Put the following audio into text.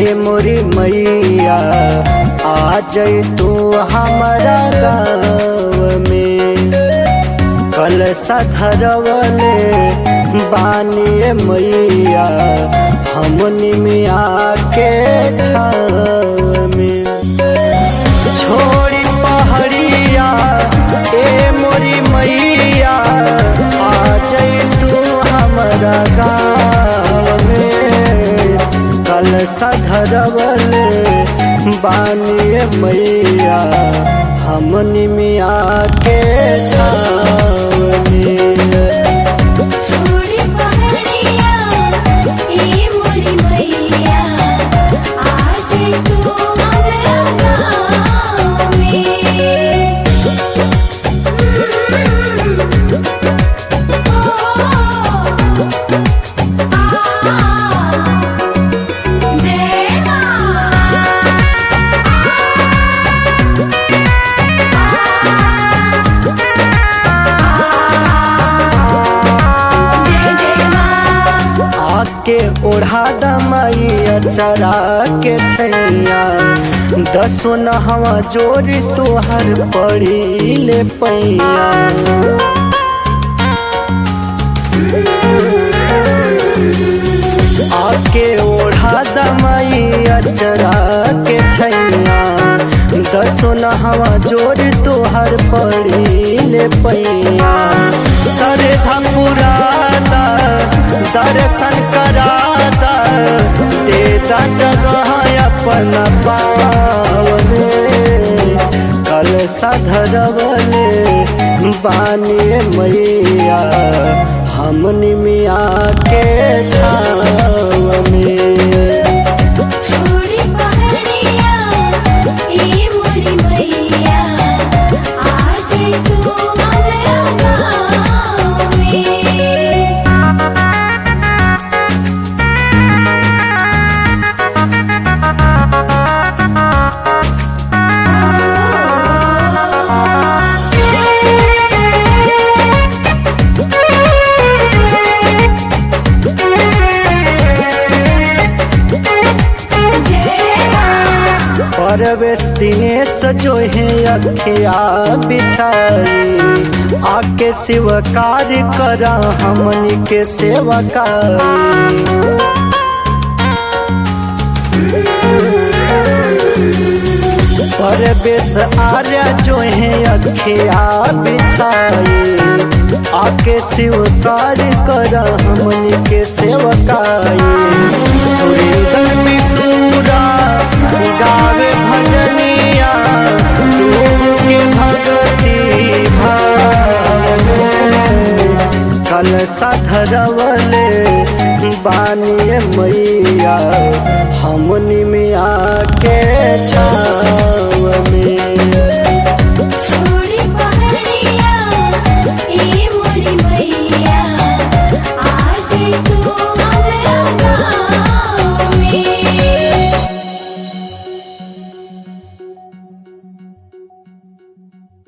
मोरी मैया आ जई तू हमारा गाँव में कल सधरवले बानिए मैया हमनी में आके छाव में छोड़ी पहड़िया ए मोरी मैया आ जई तू हमारा गाँव में कल सधरवले बानिए मैया हमनी में आके छाव में छोड़ी पहाड़िया ए मोरी मैया आज तू हमरा गाँव में जय जय जय माँ आके ओढ़ा दमाई अचरा के छैया दसो नहवा जोड़ी तोहर पड़ी ले पैया आके ओढ़ा दमाई अचरा के छैया दसो नहवा जोड़ी तोहर पड़ी ले पैया सरे धपुरादा दर्शन करादा देता जगह अपन पावने कल सधरवले बानिए मैया हमनी मिया के छाव में छोड़ी पहाड़िया ए मोरी मैया आज तू हमरा गाँव में जय माँ परवेश दिनेश जो है अखिया बिछाई आके शिवकार करा हमनी के सेवकारी परवेश आर्या जो है अखिया बिछाई आके शिवकार करा हमनी के सेवकारी सुरेंद्र मिसूरा गावे भजनिया डूब के भगती भाव में कल सधरवले बानिए मैया हमनी में आके छाव में